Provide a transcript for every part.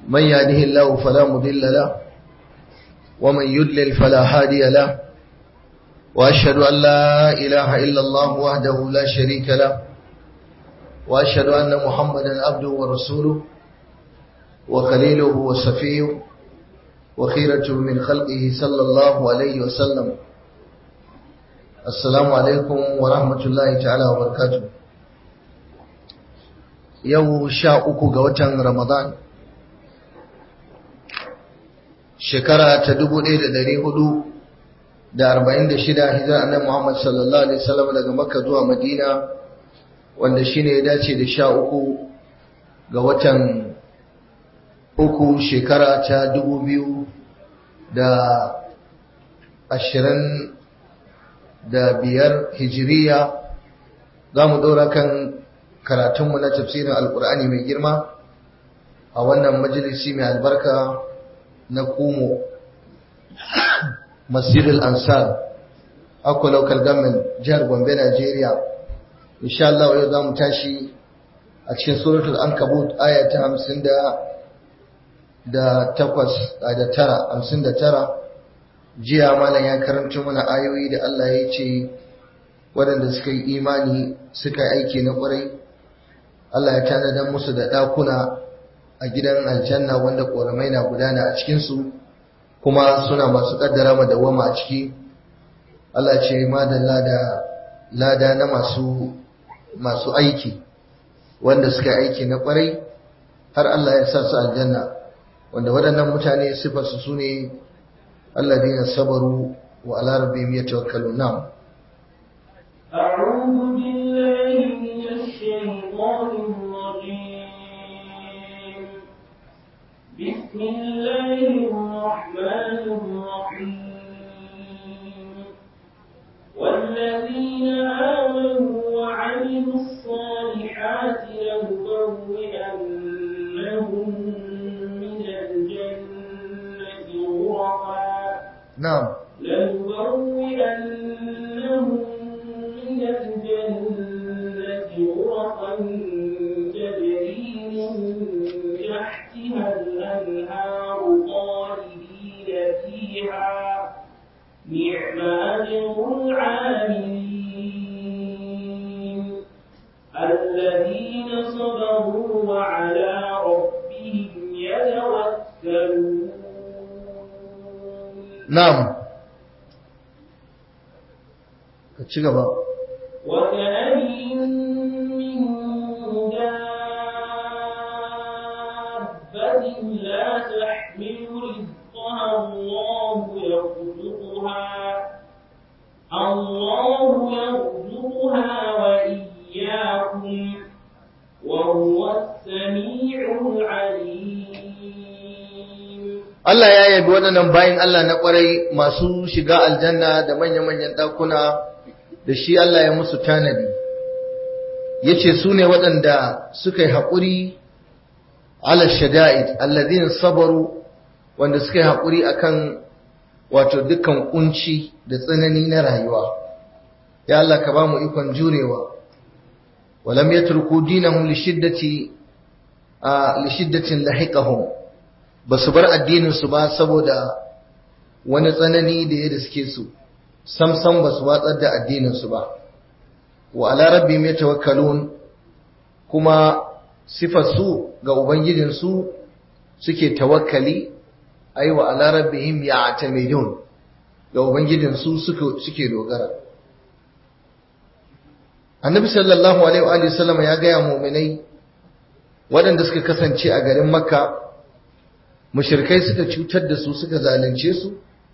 من يهده الله فلا مضل له ومن يضلل فلا هادي له وأشهد أن لا إله إلا الله وحده لا شريك له وأشهد أن محمدا عبده ورسوله وخليله وصفيه وخيرة من خلقه صلى الله عليه وسلم السلام عليكم ورحمة الله تعالى وبركاته يو شاء أكو قوة رمضان شكرا تدبو إلى دري هدو da arba'in da shida hijira annabi Muhammad sallallahu alaihi wasallam daga Makka zuwa Madina wanda shine ya dace da sha uku ga watan uku shekara ta dubu biyu da ashirin da biyar hijiriya za mu ɗora kan karatunmu na tafsirin alkur'ani mai girma a wannan majalisi mai albarka na kumo masjidul ansar akwai local government jihar gombe nigeria insha Allah yau za mu tashi a cikin suratul ankabut aya ta hamsin da takwas da tara hamsin da tara jiya malam ya karanta mana ayoyi da Allah ya ce waɗanda suka yi imani suka yi aiki na ƙwarai Allah ya tanadar musu da ɗakuna a gidan aljanna wanda ƙoramai na gudana a cikinsu kuma suna masu ƙaddara madawwama a ciki Allah ce madalla da lada na masu masu aiki wanda suka aiki na ƙwarai har Allah ya sa su aljanna wanda waɗannan mutane sifarsu su ne الذين صبروا وعلى ربهم يتوكلون نعم أعوذ بالله من الشيطان الرجيم بسم الله الرحمن الرحيم والذين آمنوا وعملوا الصالحات لنبوئنهم من الجنة غرفا نعم لنبوئنهم من الجنة غرفا تجري من تحتها الأنهار خالدين فيها نعم أجر العاملين الذين صبروا وعلى ربهم يتوكلون نعم ci gaba وكأين من دابة لا تحمل رزقها الله يرزقها الله يرزقها وإياكم وهو السميع العليم Allah ya yabi waɗannan bayin Allah na ƙwarai masu shiga aljanna da manya-manyan ɗakuna da shi Allah ya musu tanadi ya ce su ne waɗanda suka yi haƙuri ala shada'id alladhin sabaru wanda suka yi haƙuri akan wato dukkan kunci da tsanani na rayuwa ya Allah ka ba mu ikon jurewa walam yatruku dinahum li shiddati li shiddatin lahiqahum basu bar addinin su ba saboda wani tsanani da ya riske su sam sam basu watsar da addinin su ba wa ala rabbihim yatawakkalun kuma sifar su ga ubangijin su suke tawakkali ai wa ala rabbihim ya'tamidun ga ubangijin su suke suke dogara annabi sallallahu alaihi wa alihi sallama ya gaya mu'minai waɗanda suka kasance a garin makka mushrikai suka cutar da su suka zalunce su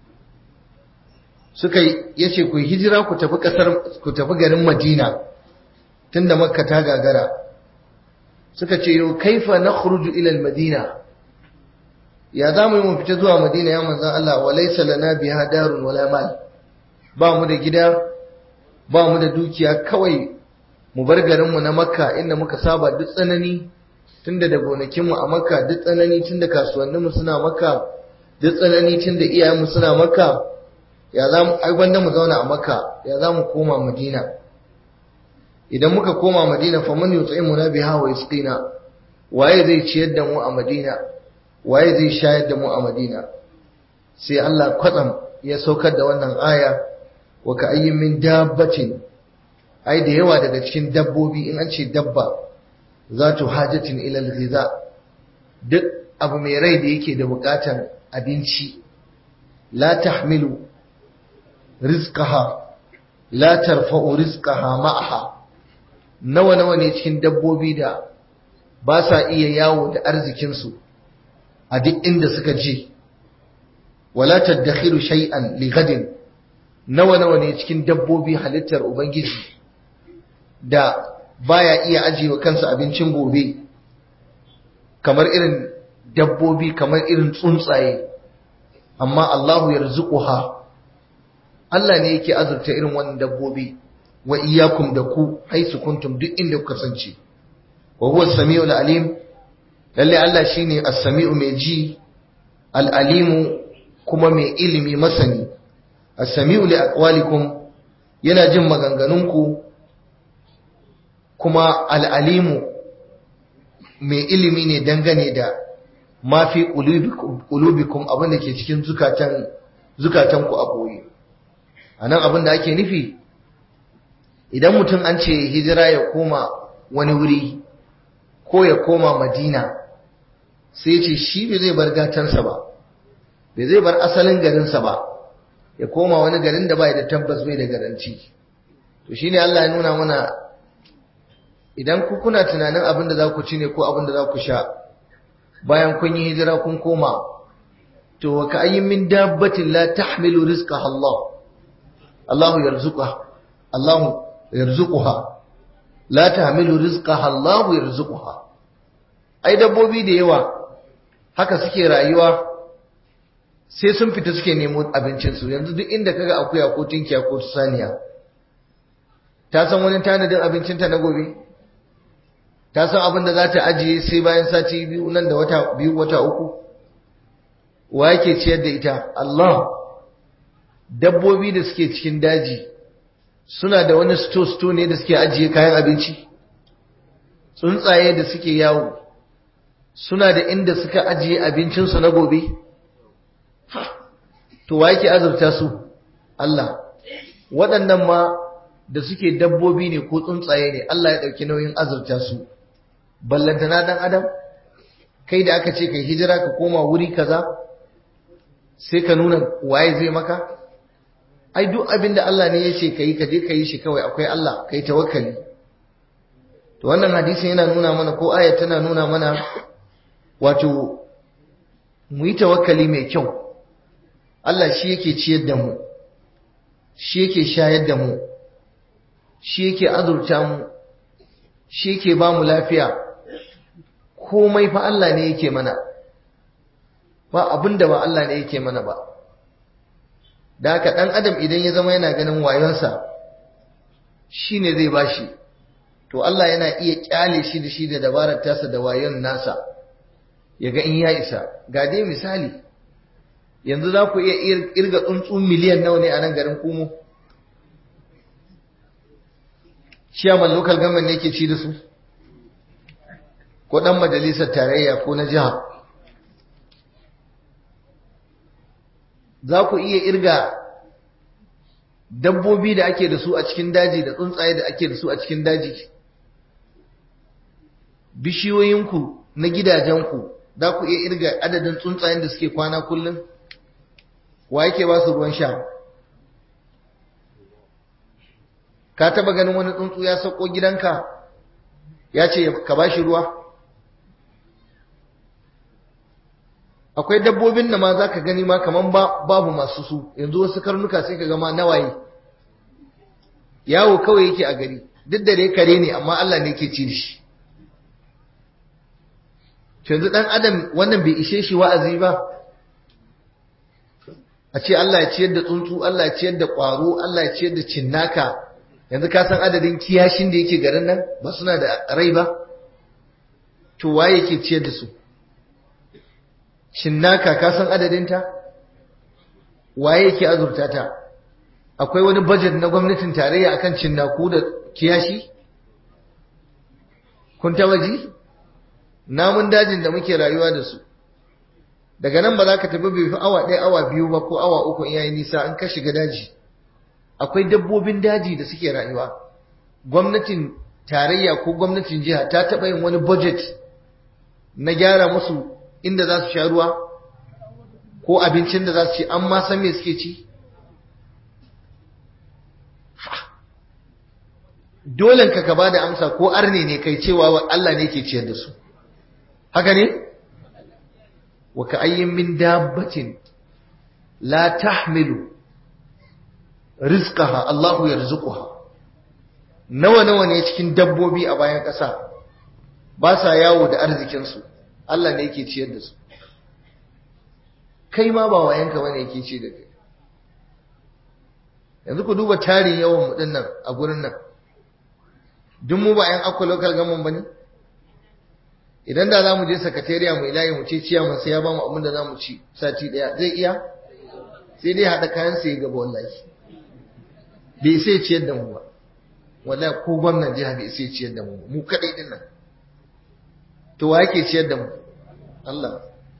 suka yace ku hijira ku tafi kasar ku tafi garin madina tunda makka ta gagara suka ce yau kaifa nakhruju ila al-madina ya za mu yi mu fita zuwa madina ya manzan Allah wa laisa lana biha darun wala mal ba mu da gida ba mu da dukiya kawai mu bar garin mu na makka inda muka saba duk tsanani tunda da gonakin mu a makka duk tsanani tunda kasuwannin mu suna makka duk tsanani tunda iyayen mu suna makka ya za mu ai gwanda mu zauna a makka ya za mu koma madina idan muka koma madina fa man yut'imuna biha wa yasqina waye zai ciyar da mu a madina waye zai shayar da mu a madina sai Allah kwatsam ya saukar da wannan aya wa ka ayyin min dabbatin ai da yawa daga cikin dabbobi in an ce dabba zatu hajatin ila al-ghiza duk abu mai rai da yake da bukatan abinci la tahmilu rizqaha la tarfa'u rizqaha ma'aha nawa nawa ne cikin dabbobi da ba sa iya yawo da arzikinsu a duk inda suka je wala tadakhilu shay'an li gadin nawa nawa ne cikin dabbobi halittar ubangiji da baya iya ajiyewa kansa abincin gobe kamar irin dabbobi kamar irin tsuntsaye amma Allahu yarzuquha Allah ne yake azurta irin wannan dabbobi wa iyyakum da ku haisu kuntum duk inda kuka kasance wa huwa as-sami'ul alim lalle Allah shine as-sami'u mai ji al-alimu kuma mai ilimi masani as-sami'u li aqwalikum yana jin maganganunku kuma al-alimu mai ilimi ne dangane da ma fi qulubikum abin da ke cikin zukatan zukatanku a boye anan abin da ake nufi idan mutum an ce hijira ya koma wani wuri ko ya koma madina sai ce shi bai zai bar gatansa ba bai zai bar asalin garinsa ba ya koma wani garin da bai da tabbas bai da garanci to shine Allah ya nuna mana idan ku kuna tunanin abin da za ku ci ne ko abin da za ku sha bayan kun yi hijira kun koma to wa ka ayyin min dabbatin la tahmilu rizqaha Allah Allahu yarzuquha Allahu yarzuquha la tahmilu rizqaha Allahu yarzuquha ai dabbobi da yawa haka suke rayuwa sai sun fita suke nemo abincin su yanzu duk inda kaga akuya ko tinkiya ko saniya ta san wani tanadin abincin ta na gobe ta san abin da za ta ajiye sai bayan sati biyu nan da wata biyu wata uku wa yake ciyar da ita Allah dabbobi da suke cikin daji suna da wani sto-sto ne da suke ajiye kayan abinci tsuntsaye da suke yawo suna da inda suka ajiye abincinsu na gobe to wa yake azurta su Allah waɗannan ma da suke dabbobi ne ko tsuntsaye ne Allah ya ɗauki nauyin azurta su ballantana ɗan adam kai da aka ce kai hijira ka koma wuri kaza sai ka nuna waye zai maka ai duk abin da Allah ne ya ce ka yi ka je ka yi shi kawai akwai Allah kai tawakkali to wannan hadisin yana nuna mana ko aya tana nuna mana wato mu yi tawakkali mai kyau Allah shi yake ciyar da mu shi yake shayar da mu shi yake azurta mu shi yake ba mu lafiya komai fa Allah ne yake mana ba abin da ba Allah ne yake mana ba da haka ɗan adam idan ya zama yana ganin wayonsa shi ne zai bashi to Allah yana iya kyale shi da shi da dabarar tasa da wayon nasa ya ga in ya isa ga dai misali yanzu za ku iya irga tsuntsu miliyan nawa ne a nan garin kumo ciyaman local government ne ke ci da su ko ɗan majalisar tarayya ko na jiha za ku iya irga dabbobi da ake da su a cikin daji da tsuntsaye da ake da su a cikin daji bishiyoyinku na gidajenku za ku iya irga adadin tsuntsayen da suke kwana kullum wa yake ba su ruwan sha ka taba ganin wani tsuntsu ya sauko gidanka ya ce ka ba shi ruwa akwai dabbobin da ma za ka gani ma kaman babu masu su yanzu wasu karnuka sai ka gama nawaye yawo kawai yake a gari duk da dai kare ne amma Allah ne ke ci shi yanzu dan adam wannan bai ishe shi wa'azi ba a ce Allah ya ciyar da tsuntsu Allah ya ciyar da ƙwaro Allah ya ciyar da cinnaka yanzu ka san adadin kiyashin da yake garin nan ba suna da rai ba to waye yake ciyar da su cinnaka ka san adadinta waye yake azurta ta akwai wani budget na gwamnatin tarayya akan cinnaku da kiyashi kun taba ji namun dajin da muke rayuwa da su daga nan ba za ka tafi bai fi awa ɗaya awa biyu ba ko awa uku in yayi nisa in ka shiga daji akwai dabbobin daji da suke rayuwa gwamnatin tarayya ko gwamnatin jiha ta taɓa yin wani budget na gyara musu inda za su sha ruwa ko abincin da za su ci an ma san me suke ci dolen ka ka bada amsa ko arne ne kai cewa Allah ne ke ciyar da su haka ne wa ka ayyin min dabbatin la tahmilu rizqaha Allahu yarzuquha nawa nawa ne cikin dabbobi a bayan ƙasa ba sa yawo da arzikin su Allah ne yake ciyar da su kai ma ba wayanka bane yake ci da kai yanzu ku duba tarin yawan mu dinnan a gurin nan duk mu ba 'yan akwa local government ba ne idan da za mu je sakatariya mu ilayi mu ce ciyaman sai ya ba mu abin da za mu ci sati daya zai iya sai dai haɗa kayan sai gaba wallahi bai sai ciyar da mu ba wallahi ko gwamnan jiha bai sai ciyar da mu mu kaɗai din nan to wa yake ciyar da mu Allah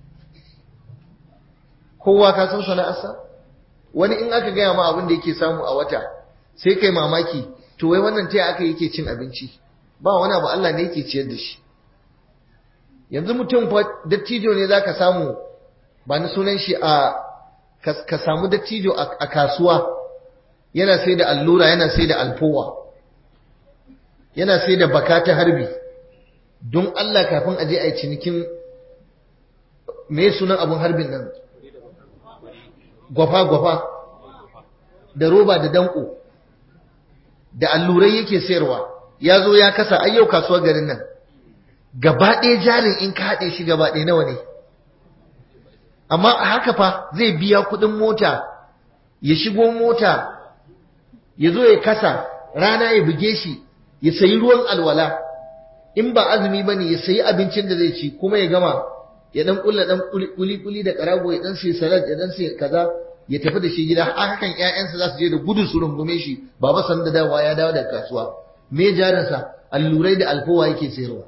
kowa ka san sana'arsa wani in aka gaya ma abin da yake samu a wata sai kai mamaki to wai wannan taya aka yake cin abinci ba wani abu Allah ne yake ciyar da shi yanzu mutum fa dattijo ne zaka samu ba ni sunan shi a ka samu dattijo a kasuwa yana sai da allura yana sai da alfowa yana sai da baka ta harbi don Allah kafin aje a yi cinikin me sunan abun harbin nan gwafa-gwafa da roba da danko da allurai yake sayarwa ya zo ya kasa ayyau kasuwar garin nan gaba ɗaya jarin in ka haɗe shi gaba ɗaya nawa ne amma a haka fa zai biya kuɗin mota ya shigo mota ya zo ya kasa rana ya buge shi ya sayi ruwan alwala in ba azumi ba ne ya sayi abincin da zai ci kuma ya gama ya ɗan ƙulla ɗan kuli-kuli da ƙarago ya ɗan sai salad ya ɗan sai kaza ya tafi da shi gida hakan ƴaƴansa za su je da gudu su rungume shi baba san da dawa ya dawo daga kasuwa me jarinsa allurai da alfowa yake sayarwa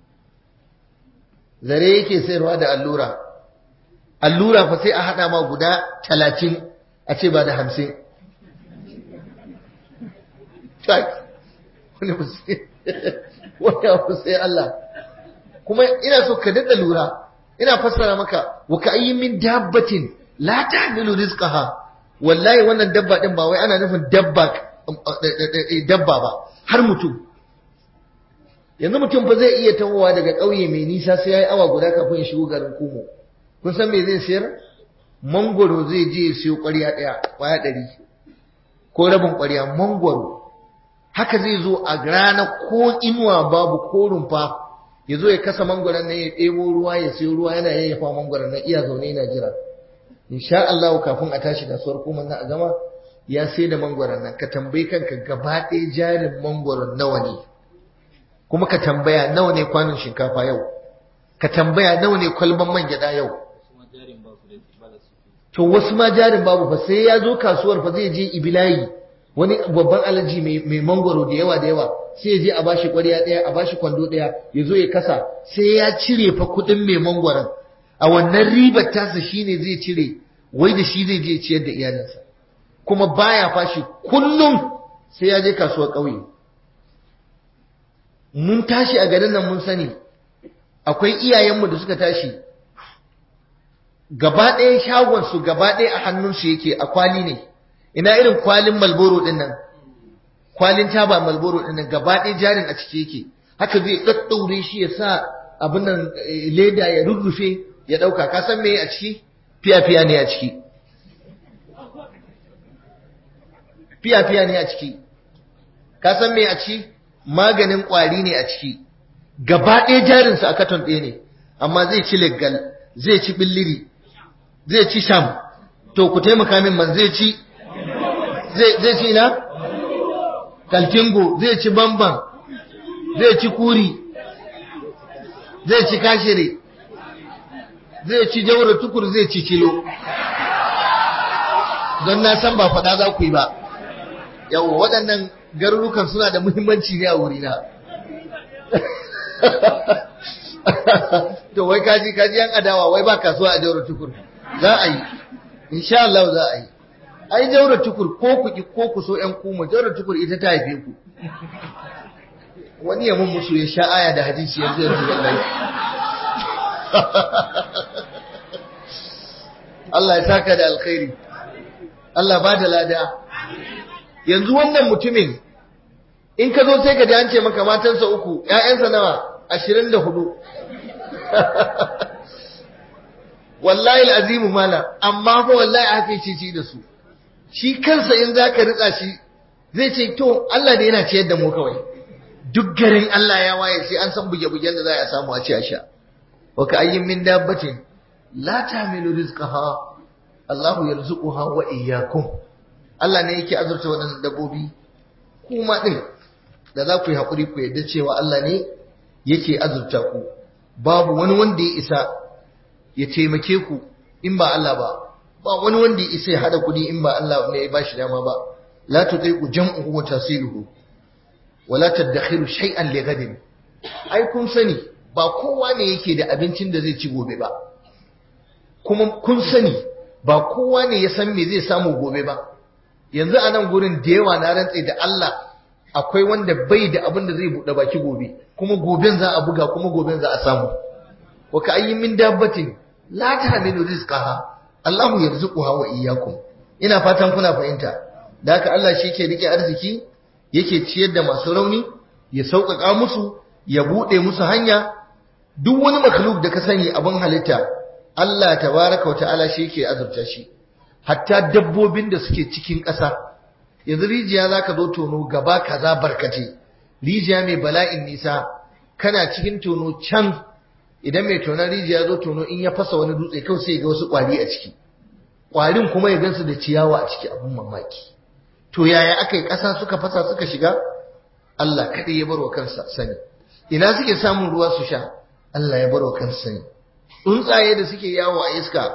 zare yake sayarwa da allura allura fa sai a haɗa ma guda talatin a ce ba da hamsin wani abu sai Allah kuma ina so ka daɗa lura ina fassara maka wa ka ayyin min dabbatin la tahmilu rizqaha wallahi wannan dabba din ba wai ana nufin dabba dabba ba har mutum yanzu mutum fa zai iya tawowa daga ƙauye mai nisa sai yayi awa guda kafin ya shigo garin Kumo kun san me zai sayar mangoro zai je ya siyo ƙwarya ɗaya ƙwaya ɗari ko rabin ƙwarya mangoro haka zai zo a rana ko inuwa babu ko rumfa ya zo ya kasa mangoron nan ya ɗebo ruwa ya siyo ruwa yana yayyafa mangoron nan iya zaune yana jira insha Allah kafin a tashi kasuwar kuma na a gama ya sai da mangwaron nan ka tambayi kanka gaba ɗaya jarin mangwaron nawa ne kuma ka tambaya nawa ne kwanon shinkafa yau ka tambaya nawa ne kwalban man gyaɗa yau to wasu ma jarin babu fa sai ya zo kasuwar fa zai je ibilayi wani babban alaji mai mangwaro da yawa da yawa sai ya je a bashi ƙwarya ɗaya a bashi kwando ɗaya ya zo ya kasa sai ya cire fa kuɗin mai mangwaron a wannan ribar tasa shine zai cire wai da shi zai je ciyar da iyalinsa kuma baya fashi kullum sai ya je kasuwar ƙauye mun tashi a garin nan mun sani akwai iyayenmu da suka tashi gaba ɗaya shagonsu gaba ɗaya a hannunsu yake a kwali ne ina irin kwalin malboro ɗin nan kwalin taba malboro ɗin nan gaba ɗaya jarin a ciki yake haka zai ɗaɗɗaure shi ya sa abin nan leda ya rurrufe ya ɗauka ka san me a ciki fiya-fiya ne a ciki fiya-fiya ne a ciki ka san me a ciki maganin ƙwari ne a ciki gaba ɗaya jarinsa a katon ɗaya ne amma zai ci leggal zai ci billiri zai ci sham to ku taimaka min man zai ci zai ci na kaltingo zai ci bamban zai ci kuri zai ci kashire zai ci jaura tukur zai ci kilo don na san ba faɗa za ku yi ba yawo waɗannan garurukan suna da muhimmanci ne a wurina to wai kaji kaji yan adawa wai ba kasuwa a jauro tukur za a yi insha Allah za a yi ai jauro tukur ko ku ki ko ku so yan kuma jauro tukur ita ta haife ku wani ya mun musu ya sha aya da hadisi yanzu yanzu wallahi Allah ya saka da alkhairi Allah ba da lada yanzu wannan mutumin in ka zo sai ka ji an ce maka matansa uku ƴaƴansa nawa ashirin da hudu wallahi al'azimu mala amma fa wallahi haka ce da su shi kansa in za ka ritsa shi zai ce to Allah da yana ciyar da mu kawai duk garin Allah ya waye sai an san buge-bugen da za a samu a ci a sha wa ka ayyin min dabbatin la tamilu rizqaha Allahu yarzuquha wa iyyakum Allah ne yake azurta waɗannan dabbobi kuma din da za ku yi haƙuri ku yadda cewa Allah ne yake azurta ku babu wani wanda ya isa ya taimake ku in ba Allah ba ba wani wanda ya isa ya hada kuɗi in ba Allah ne ya bashi dama ba la tudaiqu jam'uhu wa tasiluhu wa la tadakhiru shay'an li ghadin ai kun sani ba kowa ne yake da abincin da zai ci gobe ba kuma kun sani ba kowa ne ya san me zai samu gobe ba yanzu a nan gurin da yawa na rantse da Allah akwai wanda bai da abin da zai buɗe baki gobe kuma goben za a buga kuma goben za a samu wa ka ayyin min dabbatin la tahmilu rizqaha Allahu yarzuquha wa iyyakum ina fatan kuna fahimta da haka Allah shi ke rike arziki yake ciyar da masu rauni ya sauƙaƙa musu ya buɗe musu hanya duk wani makhluk da ka sani abin halitta Allah tabaraka wa ta'ala shi yake azurta shi hatta dabbobin da suke cikin ƙasa yanzu rijiya za ka zo tono gaba kaza barkace rijiya mai bala'in nisa kana cikin tono can idan mai tonon rijiya zo tono in ya fasa wani dutse kawai sai ga wasu ƙwari a ciki ƙwarin kuma ya gansu da ciyawa a ciki abin mamaki to yaya aka yi ƙasa suka fasa suka shiga Allah kaɗai ya barwa kansa sani ina suke samun ruwa su sha Allah ya barwa kansa sani tsuntsaye da suke yawo a iska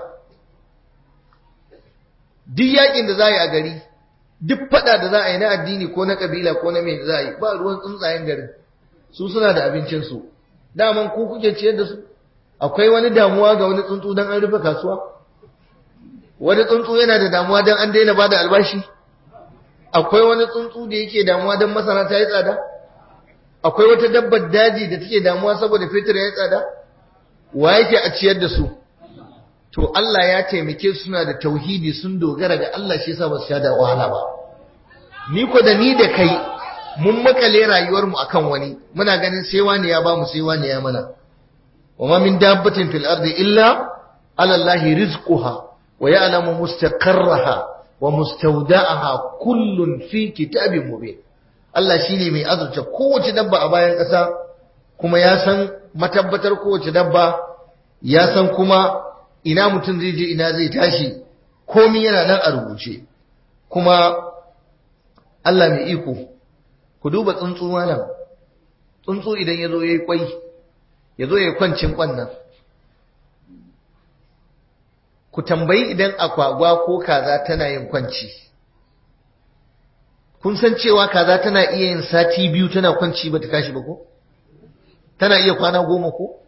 duk yakin da za a yi a gari duk fada da za a yi na addini ko na kabila ko na mai za a yi ba ruwan tsuntsayen garin su suna da abincinsu daman ku kuke ciyar da su akwai wani damuwa ga wani tsuntsu don an rufe kasuwa wani tsuntsu yana da damuwa don an daina bada albashi akwai wani tsuntsu da yake damuwa don masara ta yi tsada akwai wata dabbar daji da take damuwa saboda fetur ya yi tsada wa yake a ciyar da su to Allah ya taimake su suna da tauhidi sun dogara ga Allah shi yasa ba su sha da wahala ba ni ko da ni da kai mun makale rayuwar mu akan wani muna ganin sai wani ya bamu sai wani ya mana wa ma min dabbatin fil ardi illa ala Allah rizquha wa ya'lamu mustaqarraha wa mustawda'aha kullun fi kitabin mubin Allah shine mai azurta kowace dabba a bayan ƙasa kuma ya san matabbatar kowace dabba ya san kuma ina mutum zai je ina zai tashi komi yana nan a rubuce kuma Allah mai iko ku duba tsuntsu malam tsuntsu idan ya zo ya yi kwai ya zo ya yi kwancin kwannan ku tambayi idan akwagwa ko kaza tana yin kwanci kun san cewa kaza tana iya yin sati biyu tana kwanci ba ta tashi ba ko tana iya kwana goma ko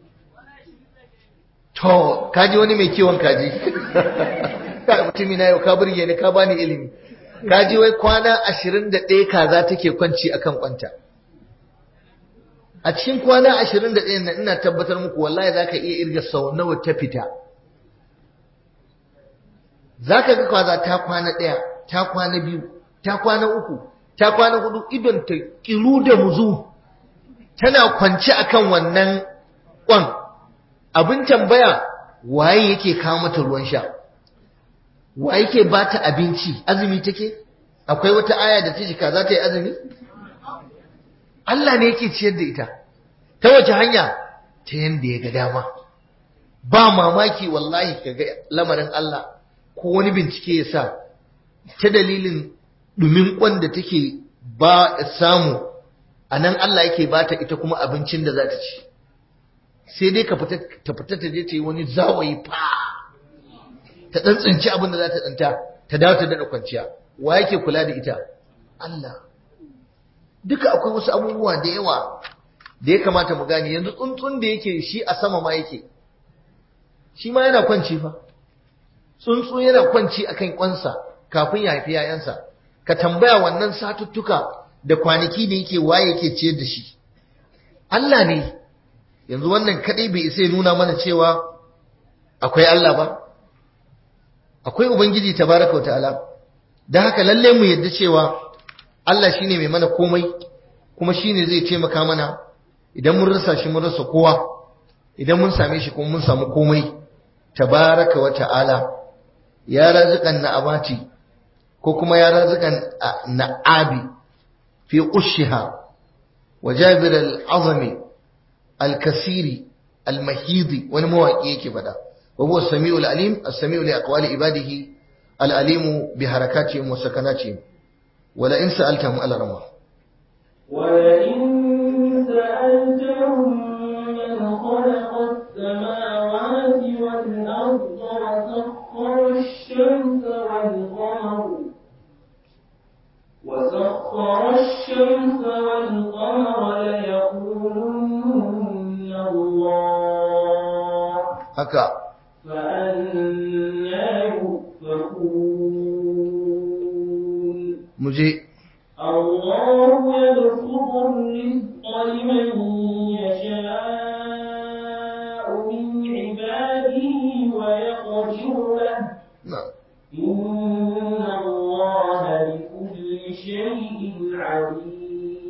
To, kaji wani mai kiwon kaji. Ka mutumi na yau ka burge ni ka bani ilimi. Kaji wai kwana ashirin da ɗaya kaza take kwanci akan kwanta. A cikin kwana ashirin da ɗaya ina tabbatar muku wallahi za ka iya irga sau nawa ta fita. Za ka ga kaza ta kwana ɗaya, ta kwana biyu, ta kwana uku, ta kwana hudu idon ta kiru da muzu. Tana kwance akan wannan kwan. abin tambaya waye yake kawo mata ruwan sha waye yake ba ta abinci azumi take akwai wata aya da ta jika za ta yi azumi Allah ne yake ciyar da ita ta wace hanya ta yanda ya ga dama ba mamaki wallahi kaga lamarin Allah ko wani bincike ya sa ta dalilin dumin kwan da take ba samu a nan Allah yake ba ta ita kuma abincin da za ta ci sai dai ka fita ta fita ta je ta yi wani zawayi fa ta dan tsinci abin da za ta danta ta dawo ta dada kwanciya wa yake kula da ita Allah duka akwai wasu abubuwa da yawa da ya kamata mu gane yanzu tsuntsun da yake shi a sama ma yake shi ma yana kwanci fa tsuntsu yana kwanci akan kwansa kafin ya haifi yayansa ka tambaya wannan satuttuka da kwanaki da yake waye yake ciyar da shi Allah ne yanzu wannan kadai bai isa ya nuna mana cewa akwai Allah ba akwai ubangiji tabaraka wa ta'ala dan haka lalle mu yadda cewa Allah shine mai mana komai kuma shine zai taimaka mana idan mun rasa shi mun rasa kowa idan mun same shi kuma mun samu komai tabaraka wa ta'ala ya raziqan na'amati ko kuma ya raziqan na'abi fi qushiha wa jabir al-azami al-kasiri al-mahidi wani mawaki yake fada wa huwa as-sami'u al-alim as-sami'u li aqwali ibadihi al-alimu bi harakatihim wa sakanatihim wala in sa'altahum al-rama ولئن سألتهم من خلق السماوات والأرض وسخر الشمس والقمر وسخر الشمس والقمر ليقولن الله haka فأنا يؤفكون muje الله يبسط الرزق لمن يشاء من عباده ويقدر له na إن الله بكل شيء عليم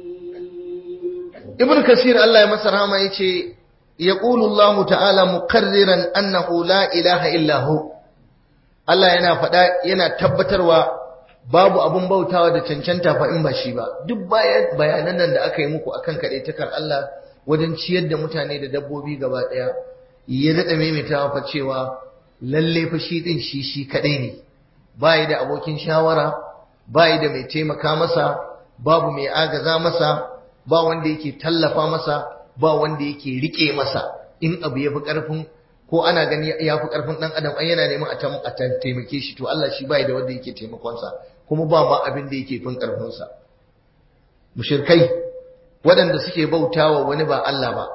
ibn kasir Allah ya masa rahama yace yaqulu Allah ta'ala muqarriran annahu la ilaha illa hu Allah yana faɗa yana tabbatarwa babu abun bautawa da cancanta fa in ba shi ba duk bayan bayanan nan da aka yi muku akan kadaitakar Allah wajen ciyar da mutane da dabbobi gaba daya ya daɗa maimaitawa fa cewa lalle fa shi din shi shi kadai ne bai da abokin shawara bai da mai taimaka masa babu mai agaza masa ba wanda yake tallafa masa ba wanda yake rike masa in abu ya fi ƙarfin ko ana gani ya fi ƙarfin ɗan adam an yana neman a tam- a ta- taimake shi to Allah shi bai da wanda yake taimakonsa kuma ba ma abin da yake fin ƙarfinsa mushirkai waɗanda suke bautawa wani ba Allah ba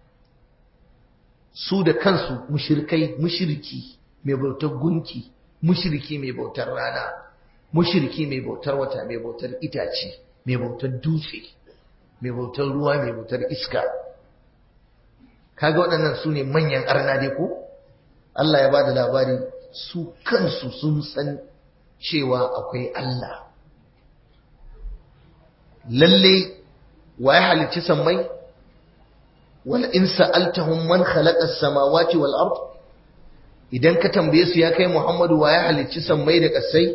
su da kansu mushirkai mushriki mai bautar gunki mushriki mai bautar rana mushriki mai bautar wata mai bautar itace mai bautar dutse mai bautar ruwa mai bautar iska kaga waɗannan su ne manyan arna dai ko Allah ya ba da labari su kansu sun san cewa akwai Allah lalle wa ya halicci sammai wal in sa'altahum man khalaqa as-samawati wal ard idan ka tambaye su ya kai Muhammadu wa ya halicci sammai da ƙasai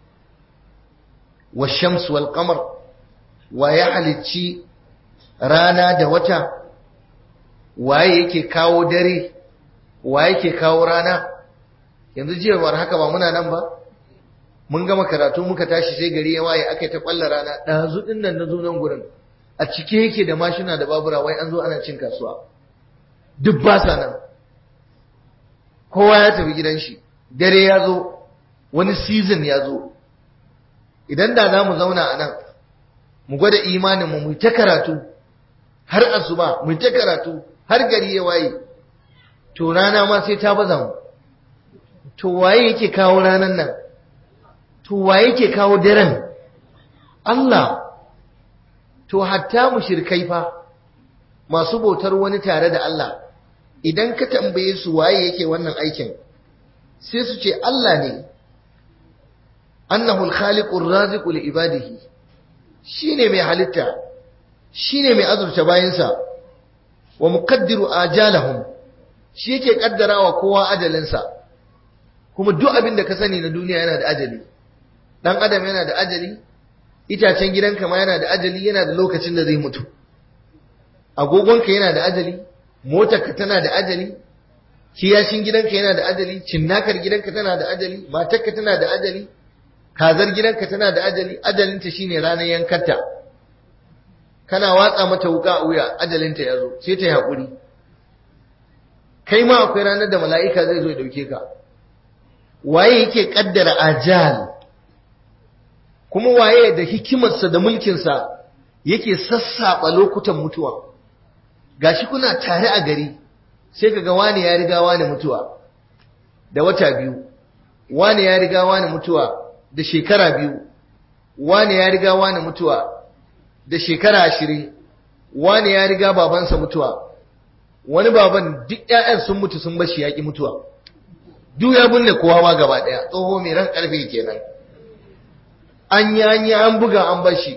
wa shams wal qamar wa ya halicci rana da wata waye yake kawo dare wa yake kawo rana yanzu jiya war haka ba muna nan ba mun gama karatu muka tashi sai gari ya waye aka ta kwalla rana ɗazu ɗin nan na zo nan gurin a cike yake da mashina da babura wai an zo ana cin kasuwa duk ba sa nan kowa ya tafi gidan shi dare ya zo wani season ya zo idan da za mu zauna a nan mu gwada imanin mu mu ta karatu har asuba mu ta karatu har gari ya waye to rana ma sai ta baza mu to waye yake kawo ranan nan to waye yake kawo daren Allah to hatta mushrikai fa masu bautar wani tare da Allah idan ka tambaye su waye yake wannan aikin sai su ce Allah ne annahu al-khaliqu ar-raziqu li ibadihi shine mai halitta shine mai azurta bayinsa wa muqaddiru ajalahum shi yake kaddarawa kowa ajalinsa kuma duk abin da ka sani na duniya yana da ajali dan adam yana da ajali itacen gidanka ma yana da ajali yana da lokacin da zai mutu agogonka yana da ajali motarka tana da ajali kiyashin gidanka yana da ajali cinnakar gidanka tana da ajali matarka tana da ajali kazar gidanka tana da ajali ajalinta shine ranar yankarta kana watsa mata wuka a wuya ajalinta ya zo sai ta yi haƙuri kai ma akwai ranar da mala'ika zai zo ya dauke ka waye yake kaddara ajal kuma waye da hikimarsa da mulkinsa yake sassaɓa lokutan mutuwa gashi kuna tare a gari sai kaga wani ya riga wani mutuwa da wata biyu wani ya riga wani mutuwa da shekara biyu wani ya riga wani mutuwa da shekara ashirin wani ya riga babansa mutuwa wani baban duk ƴaƴan sun mutu sun bashi yaƙi mutuwa duk ya binne kowa ma gaba ɗaya tsoho mai ran ƙarfe kenan an yi an yi an buga an bashi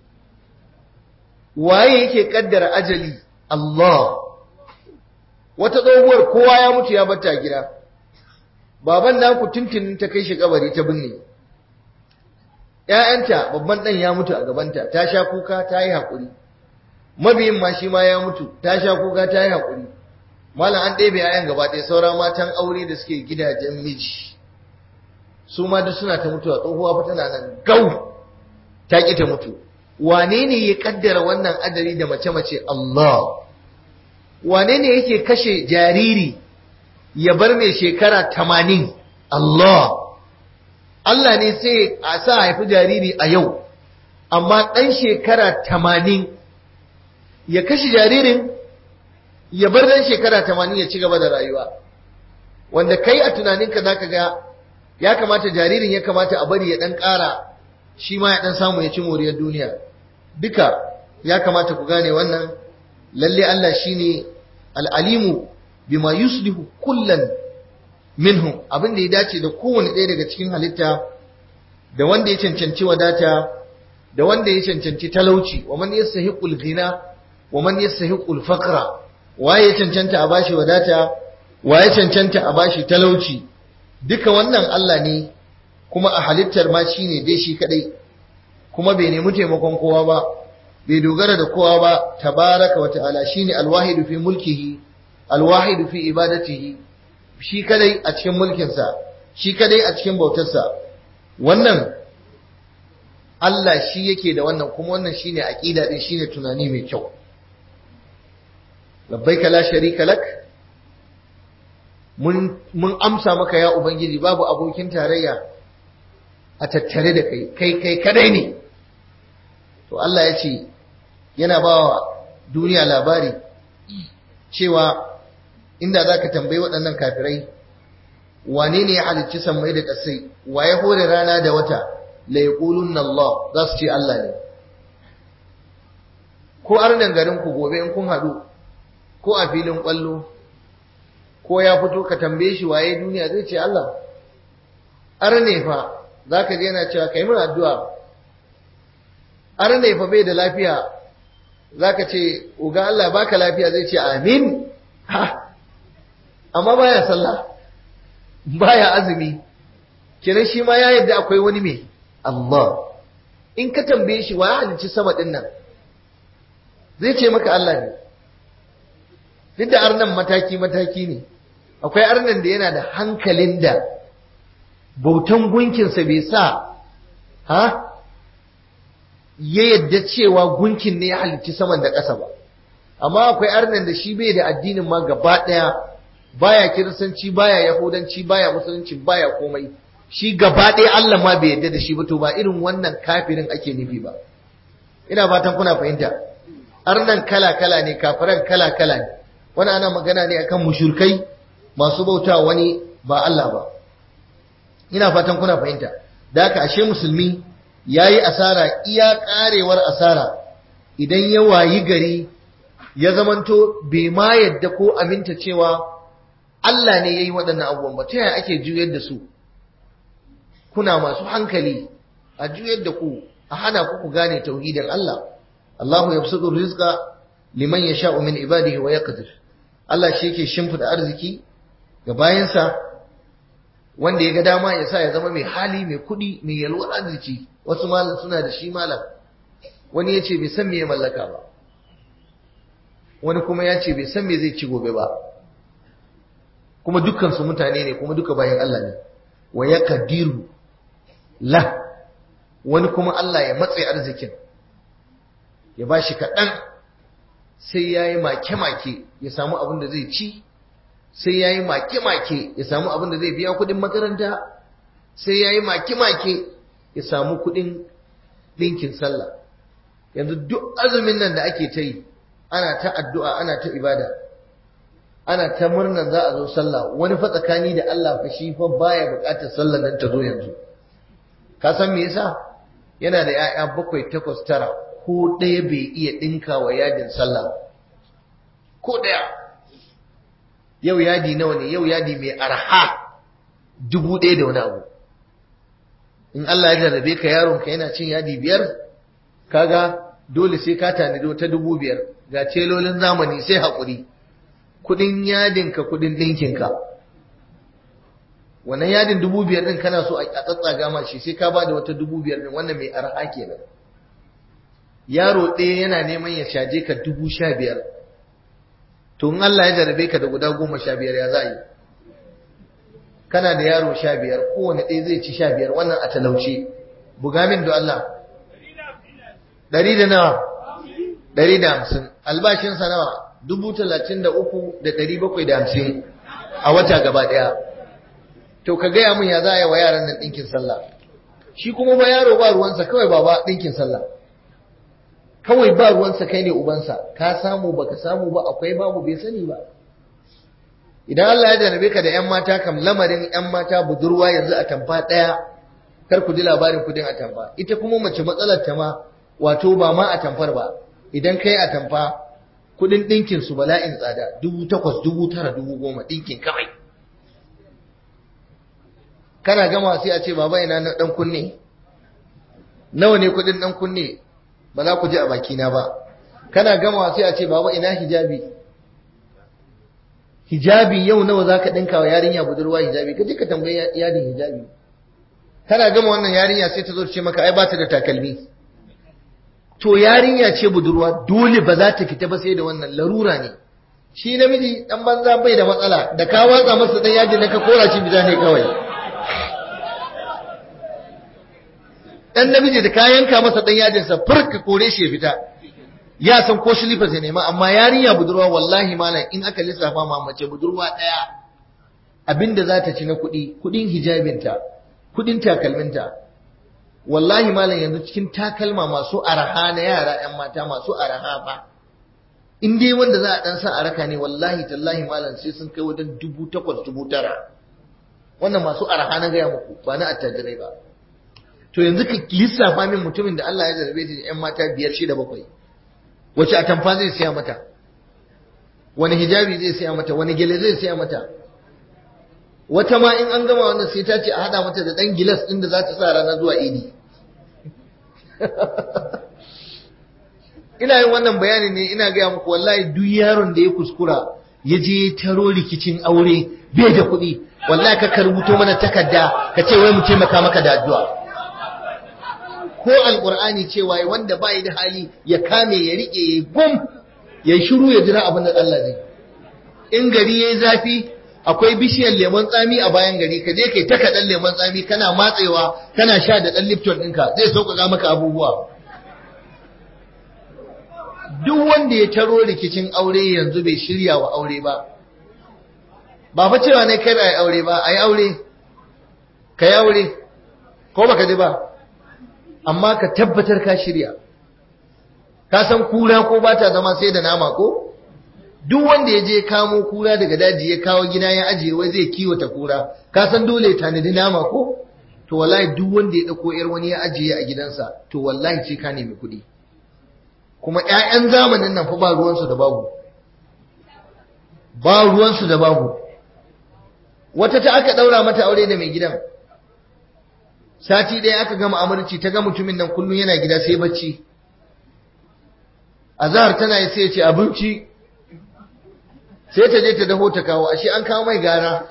waye yake kaddara ajali Allah wata tsohuwar kowa ya mutu ya bata gida baban naku tuntunin ta kai shi kabari ta binne ƴaƴanta babban ɗan ya mutu a gabanta ta sha kuka ta yi haƙuri mabiyin ma shi ma ya mutu ta sha kuka ta yi haƙuri malam an ɗebe ƴaƴan gaba ɗaya saura matan aure da suke gidajen miji su ma duk suna ta mutuwa tsohuwa fa tana nan gau ta ƙi ta mutu wane ne ya kaddara wannan adari da mace-mace Allah wane ne yake kashe jariri ya bar mai shekara tamanin Allah Allah ne sai a sa haifi jariri a yau amma ɗan shekara tamanin ya kashe jaririn ya bar ɗan shekara tamanin ya ci gaba da rayuwa wanda kai a tunaninka za ka ga ya kamata jaririn ya kamata a bari ya ɗan ƙara shi ma ya ɗan samu ya ci moriyar duniya duka ya kamata ku gane wannan lalle Allah shine al'alimu bima yuslihu kullan minhum abin da ya dace da kowane ɗaya daga cikin halitta da wanda ya cancanci wadata da wanda ya cancanci talauci wa man yastahiqul ghina wa man yastahiqul faqra wa ya cancanta a bashi wadata wa ya cancanta a bashi talauci duka wannan Allah ne kuma a halittar ma shine dai shi kadai kuma bai nemi taimakon kowa ba bai dogara da kowa ba tabaraka wa ta'ala shine alwahidu fi mulkihi alwahidu fi ibadatihi shi kadai a cikin mulkinsa shi kadai a cikin bautarsa wannan Allah shi yake da wannan kuma wannan shine aqida din shine tunani mai kyau labbaika la sharika lak mun mun amsa maka ya ubangiji babu abokin tarayya a tattare da kai kai kai kadai ne to Allah ya ce yana bawa duniya labari cewa inda za ka tambayi waɗannan kafirai wane ne ya halicci sammai da ƙasai wa ya hore rana da wata la yaqulunna Allah za su ce Allah ne ko arnan garin ku gobe in kun haɗu ko a filin ƙwallo ko ya fito ka tambaye shi waye duniya zai ce Allah arne fa za ka je yana cewa kai mun addu'a arne fa bai da lafiya za ka ce uga Allah baka lafiya zai ce amin ha amma baya sallah baya azumi kenan shi ma ya yadda akwai wani mai Allah in ka tambaye shi wa ya halicci sama din nan zai ce maka Allah ne duk da arnan mataki mataki ne akwai arnan da yana da hankalin da bautan gunkinsa bai sa ha ya yadda cewa gunkin ne ya halicci saman da ƙasa ba amma akwai arnan da shi bai da addinin ma gaba ɗaya baya kiristanci baya yahudanci baya musulunci baya komai shi gaba ɗaya Allah ma bai yadda da shi ba to ba irin wannan kafirin ake nufi ba ina fatan kuna fahimta arnan kala kala ne kafiran kala kala ne wani ana magana ne akan mushrikai masu bauta wani ba Allah ba ina fatan kuna fahimta da haka ashe musulmi yayi asara iya karewar asara idan ya wayi gari ya zamanto bai ma yadda ko aminta cewa Allah ne yayi waɗannan abubuwan ba ta yaya ake juyar da su kuna masu hankali a juyar da ku a hana ku ku gane tauhidin Allah Allahu yabsutu rizqa liman yasha'u min ibadihi wa yaqdir Allah shi yake shimfida arziki ga bayansa wanda ya ga dama ya sa ya zama mai hali mai kuɗi mai yalwar arziki wasu malam suna da shi malam wani ya ce bai san me ya mallaka ba wani kuma ya ce bai san me zai ci gobe ba kuma dukkansu mutane ne kuma duka bayan Allah ne wa ya kadiru la wani kuma Allah ya matse arzikin ya ba shi kaɗan sai ya yi make-make ya samu abin da zai ci sai ya yi make-make ya samu abin da zai biya kudin makaranta sai ya yi make-make ya samu kudin ɗinkin sallah yanzu duk azumin nan da ake ta yi ana ta addu'a ana ta ibada ana ta murnar za a zo sallah wani fa tsakani da Allah fa shi fa baya buƙatar sallar nan ta zo yanzu ka san me yasa yana da 'ya'ya bakwai takwas tara ko ɗaya bai iya ɗinka wa yadin sallah ko ɗaya yau yadi nawa ne yau yadi mai arha dubu ɗaya da wani abu in Allah ya jarrabe ka yaron ka yana cin yadi biyar kaga dole sai ka tanadi ta dubu biyar ga celolin zamani sai haƙuri kudin yadin ka kudin ɗinkin ka wannan yadin dubu biyar ɗin kana so a tsatsaga ma shi sai ka ba da wata dubu biyar ɗin wannan mai arha kenan yaro ɗaya yana neman ya caje ka dubu sha biyar to in Allah ya jarabe ka da guda goma sha biyar ya za yi kana da yaro sha biyar kowane ɗaya zai ci sha biyar wannan a talauce buga min da Allah ɗari da nawa ɗari da hamsin albashinsa nawa dubu talatin da uku da ɗari bakwai da hamsin a wata gaba ɗaya to ka gaya min ya za a yi wa yaran nan ɗinkin sallah shi kuma ba yaro ba ruwansa kawai ba ba ɗinkin sallah kawai ba ruwansa kai ne ubansa ka samu baka samu ba akwai babu bai sani ba idan Allah ya jarabe ka da ƴan mata kam lamarin ƴan mata budurwa yanzu a tamfa ɗaya kar ku ji labarin kudin a tamfa ita kuma mace matsalar ta ma wato ba ma a tamfar ba idan kai a tamfa kudin ɗinkin su bala'in tsada dubu takwas dubu tara dubu goma ɗinkin kawai kana gama sai a ce baba ina na ɗan kunne nawa ne kudin ɗan kunne ba za ku ji a bakina ba kana gamawa sai a ce baba ina hijabi hijabi yau nawa za ka ɗinka wa yarinya budurwa hijabi ka je ka tambayi yadin hijabi kana gama wannan yarinya sai ta zo ce maka ai ba ta da takalmi to yarinya ce budurwa dole ba za ta fita ba sai da wannan larura ne shi namiji dan banza bai da matsala da ka watsa masa dan yaji na ka kora shi bija ne kawai dan namiji da ka yanka masa dan yajin sa furka kore shi ya fita ya san ko shilifa zai nema amma yarinya budurwa wallahi malam in aka lissafa ma mace budurwa daya abinda za ta ci na kuɗi kuɗin hijabinta kuɗin takalminta wallahi malam yanzu cikin takalma masu araha na yara yan mata masu araha ba in dai wanda za a dan sa araka ne wallahi tallahi malam sai sun kai wajen dubu takwas dubu tara wannan masu araha na gaya muku ba na attajirai ba to yanzu ka lissafa min mutumin da Allah ya zarbe shi da ƴan mata biyar shida bakwai wace atamfa zai siya mata wani hijabi zai siya mata wani gele zai siya mata wata ma in an gama wannan sai ta ce a hada mata da dan gilas din da za ta sa rana zuwa idi ina yin wannan bayani ne ina gaya muku wallahi duk yaron da ya kuskura ya je taro rikicin aure bai da kuɗi wallahi ka rubuto mana takarda ka ce wai mu taimaka maka da addu'a ko alqur'ani cewa wanda bai da hali ya kame ya rike ya gum ya shiru ya jira abin da Allah zai in gari yayi zafi akwai bishiyar lemon tsami a bayan gari ka je kai ta kaɗan lemon tsami kana matsewa kana sha da ɗan lipton ɗinka zai sauƙaƙa maka abubuwa duk wanda ya taro rikicin aure yanzu bai shirya wa aure ba ba fa cewa ne kai ai aure ba ai aure ka yi aure ko baka ji ba amma ka tabbatar ka shirya ka san kura ko ba ta zama sai da nama ko duk wanda ya je kamo kura daga daji ya kawo gida ya ajiye wai zai kiwata kura ka san dole ya tanadi nama ko to wallahi duk wanda ya dauko yar wani ya ajiye a gidansa to wallahi ce ka nemi kuɗi kuma ƴaƴan zamanin nan fa ba ruwansu da babu ba ruwansu da babu wata ta aka daura mata aure da mai gidan sati ɗaya aka gama amurci ta ga mutumin nan kullum yana gida sai bacci azhar tana yi sai ya ce abinci sai ta je ta daho ta kawo ashe an kawo mai gara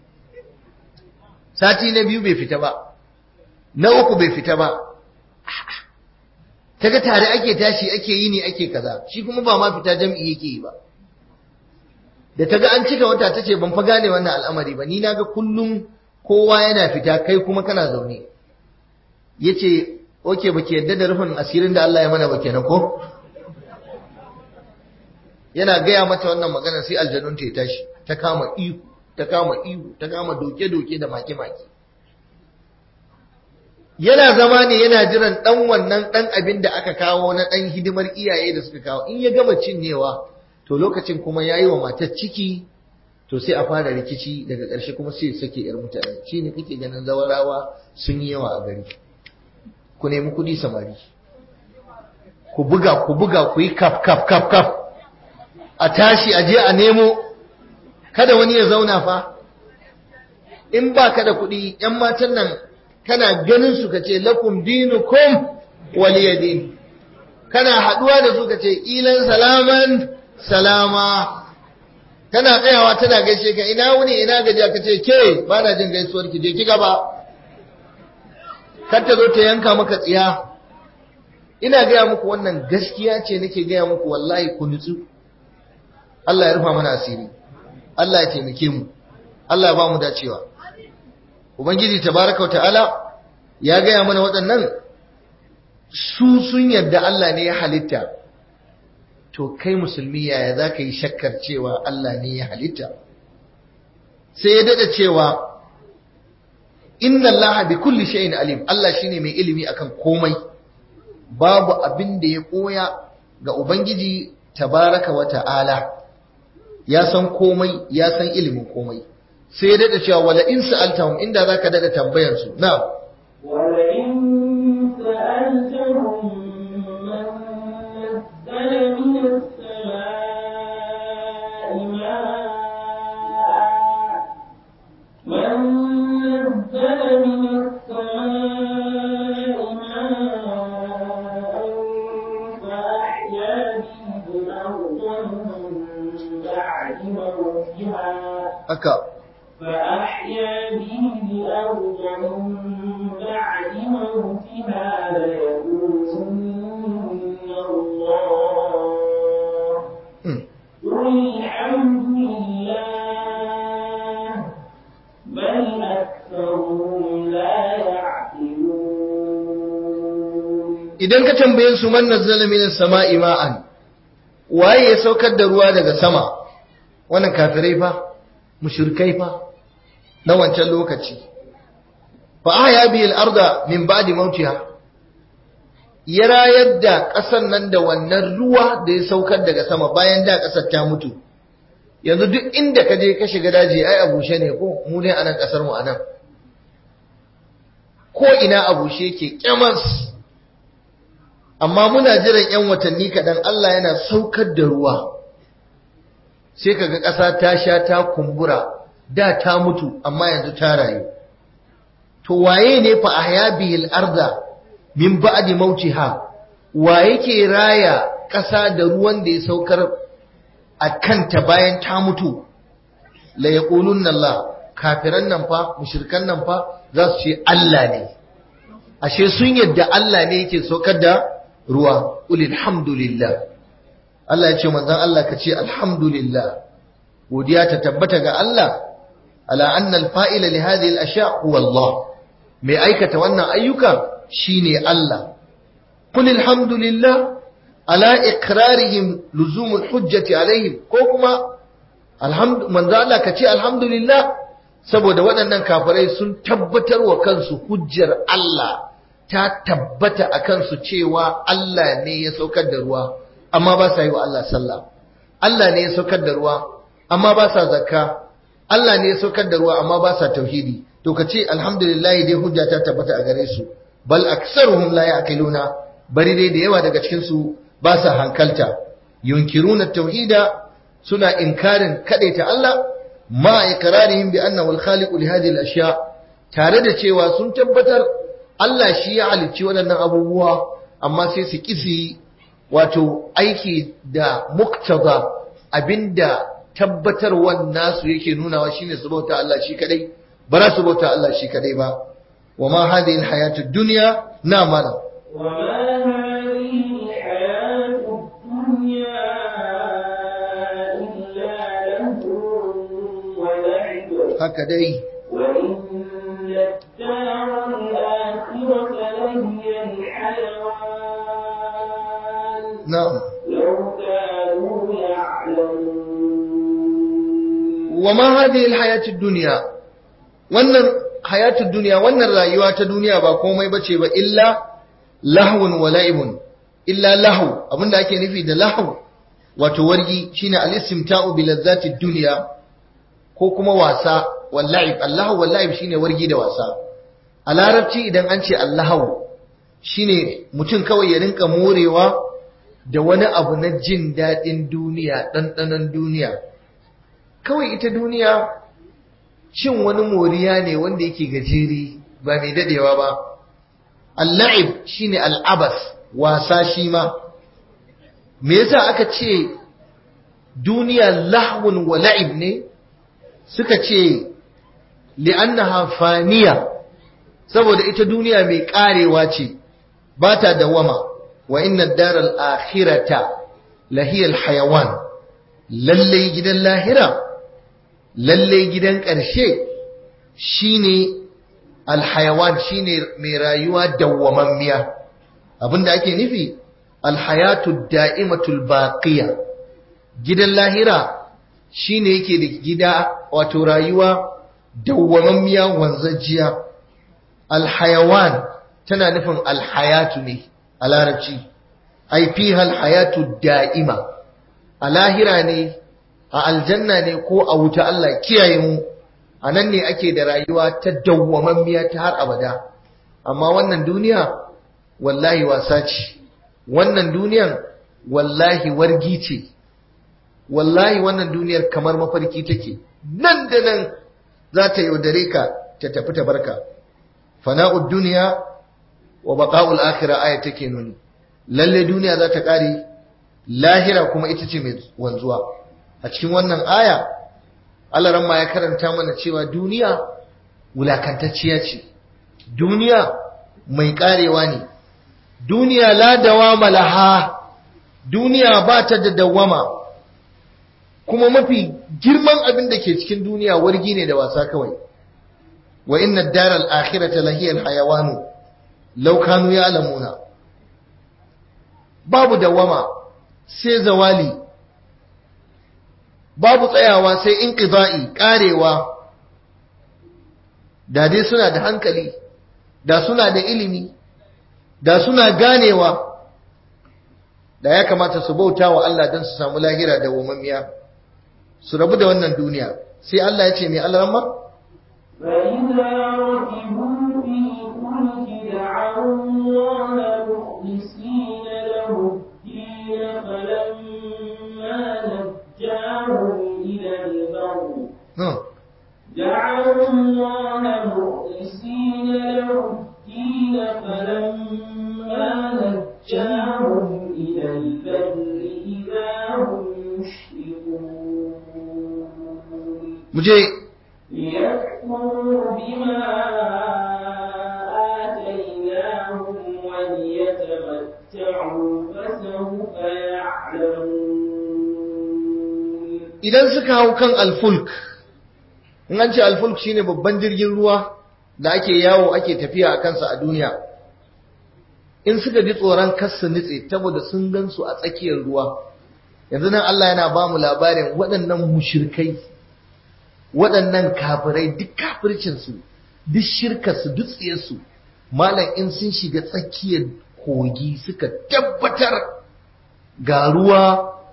sati na biyu bai fita ba na uku bai fita ba ta ga tare ake tashi ake yi ne ake kaza shi kuma ba ma fita jam'i yake yi ba da ta ga an cika wata ta ce ban fa gane wannan al'amari ba ni na ga kullum kowa yana fita kai kuma kana zaune ya ce oke ba ke yadda da rufin asirin da Allah ya mana ba kenan ko yana gaya mata wannan magana sai aljanun ta ya tashi ta kama ihu ta kama ihu ta kama doke-doke da maki-maki yana zama ne yana jiran ɗan wannan ɗan abin da aka kawo na ɗan hidimar iyaye da suka kawo in ya gama cinyewa to lokacin kuma ya yi wa matar ciki to sai a fara rikici daga ƙarshe kuma sai sake yar mutane shi ne kake ganin zawarawa sun yi yawa a gari ku nemi kuɗi samari ku buga ku buga ku yi kaf kaf kaf kaf a tashi a je a nemo kada wani ya zauna fa in ba ka da kuɗi ‘yan matan nan kana ganin su ka ce lakum dinukum waliyadin kana haɗuwa da su ka ce ilan salaman salama tana tsayawa tana gaishe ka ina wuni ina gajiya ka ce ke ba na jin gaisuwar ki je ki gaba kar ta zo ta yanka maka tsiya ina gaya muku wannan gaskiya ce nake gaya muku wallahi ku nutsu Allah ya rufa mana asiri Allah ya taimake mu Allah ya ba mu dacewa ubangiji tabaraka ta'ala ya gaya mana waɗannan su sun yarda Allah ne ya halitta to kai musulmi yaya za ka yi shakkar cewa Allah ne ya halitta sai ya dada cewa inna Allah bi kulli shay'in alim Allah shine mai ilimi akan komai babu abin da ya koya ga ubangiji tabaraka wa ta'ala ya san komai ya san ilimin komai sai ya dada cewa wala in sa'altahum inda zaka dada tambayar su na'am wala in sa'altahum man nazzala min as-samaa'i maa'an man nazzala min as-samaa'i maa'an fa ahya bihi al-ardha min ba'di mawtiha haka فأحيا به الأرض من بعد موتها ليقولن الله Hmm. قل الحمد لله بل أكثرهم لا يعقلون idan ka tambaye su man nazzala minas sama'i ma'an waye ya saukar da ruwa daga sama wannan kafirai fa mushrikai fa na wancan lokaci fa ahya bihi al-arda min ba'di mautiha ya rayar da ƙasar nan da wannan ruwa da ya saukar daga sama bayan da ƙasar ta mutu yanzu duk inda ka je ka shiga daji ai a bushe ne ko mu ne anan ƙasar mu anan ko ina a bushe yake kyamas amma muna jiran 'yan watanni kaɗan Allah yana saukar da ruwa sai kaga ƙasa ta sha ta kumbura da ta mutu amma yanzu ta rayu to waye ne fa ahya bihil arda min ba'di mautiha wa yake raya ƙasa da ruwan da ya saukar a kanta bayan ta mutu la yaqulunna Allah kafiran nan fa mushrikan nan fa za su ce Allah ne ashe sun yadda Allah ne yake saukar da ruwa ulil hamdulillah Allah ya ce manzon Allah ka ce alhamdulillah godiya ta tabbata ga Allah ala anna al-fa'ila li hadhihi al-ashya huwa Allah mai aikata wannan ayyuka shine Allah qul alhamdulillah ala iqrarihim luzum al-hujjati alaihim ko kuma alhamdu manzo Allah ka ce alhamdulillah saboda waɗannan kafirai sun tabbatar wa kansu hujjar Allah ta tabbata a kansu cewa Allah ne ya saukar da ruwa amma ba sa yi wa Allah sallah Allah ne ya saukar da ruwa amma ba sa zakka Allah ne ya saukar da ruwa amma ba sa tauhidi to ka ce alhamdulillah dai hujja ta tabbata a gare su bal aksaruhum la ya'qiluna bari dai da yawa daga cikin su ba sa hankalta yunkiruna tauhida suna inkarin kadaita Allah ma iqrarihim bi annahu al-khaliqu li hadhihi al-ashya tare da cewa sun tabbatar Allah shi ya halicci waɗannan abubuwa amma sai su kisi wato aiki da muktaza abinda tabbatarwan nasu yake nunawa shine su bauta Allah shi kadai ba za su bauta Allah shi kadai ba wa ma hadhihi alhayatud dunya na mana وما هذه الحياة الدنيا إلا له ولعب haka dai وإن الدار الآخرة لهي الحيوان na'am لو كانوا يعلمون wa ma hadhihi alhayatud dunya wannan hayatud duniya wannan rayuwa ta duniya ba komai bace ba illa lahwun wa la'ibun illa lahu abinda ake nufi da lahu wato wargi shine al-istimta'u bi ladzati dunya ko kuma wasa wal la'ib allahu wal la'ib shine wargi da wasa a larabci idan an ce allahu shine mutum kawai ya rinka morewa da wani abu na jin daɗin duniya ɗanɗanon duniya kawai ita duniya cin wani moriya ne wanda yake gajeri ba mai dadewa ba al-la'ib shine al-abas wasa shi ma me yasa aka ce duniya lahwun wa la'ib ne suka ce li'annaha faniya saboda ita duniya mai karewa ce ba ta dawama wa inna daral akhirata lahiyal hayawan lalle gidan lahira lalle gidan ƙarshe shine alhayawan shine mai rayuwa dawwamammiya abinda ake nufi alhayatu da'imatul baqiya gidan lahira shine yake da gida wato rayuwa dawwamammiya wanzajiya alhayawan tana nufin alhayatu ne a larabci ai fiha alhayatu da'ima a lahira ne a aljanna ne ko a wuta Allah kiyaye mu a nan ne ake da rayuwa ta dawwamammiya ta har abada amma wannan duniya wallahi wasa ce wannan duniyan wallahi wargi ce wallahi wannan duniyar kamar mafarki take nan da nan za ta yaudare ka ta tafi ta barka fana'ud duniya wa baqa'ul akhirah aya take nuni lalle duniya za ta kare lahira kuma ita ce mai wanzuwa a cikin wannan aya Allah ramma ya karanta mana cewa duniya wulakantacciya ce duniya mai karewa ne duniya la dawama laha duniya ba ta da dawama kuma mafi girman abin da ke cikin duniya wargi ne da wasa kawai wa inna daral akhirata lahiyal hayawanu law kanu ya'lamuna babu dawama sai zawali babu tsayawa sai inqida'i karewa da dai suna da hankali da suna da ilimi da suna ganewa da ya kamata su bauta wa Allah don su samu lahira da wamammiya su rabu da wannan duniya sai Allah ya ce mai alarma فإذا ركبوا في الفلك دعوا الله مخلصين له الدين فلما نجاهم إلى البر دعوا الله مخلصين له الدين فلما نجاهم إلى البر إذا هم يشركون muje ليكفروا بما آتيناهم وليتمتعوا فسوف يعلمون idan suka hau kan alfulk in an ce alfulk shine babban jirgin ruwa da ake yawo ake tafiya a kansa a duniya in suka ji tsoron kassa nitse saboda sun gansu a tsakiyar ruwa yanzu nan Allah yana ba mu labarin waɗannan mushirkai waɗannan kafirai duk kafircinsu duk shirkarsu duk tsiyarsu malam in sun shiga tsakiyar kogi suka tabbatar ga ruwa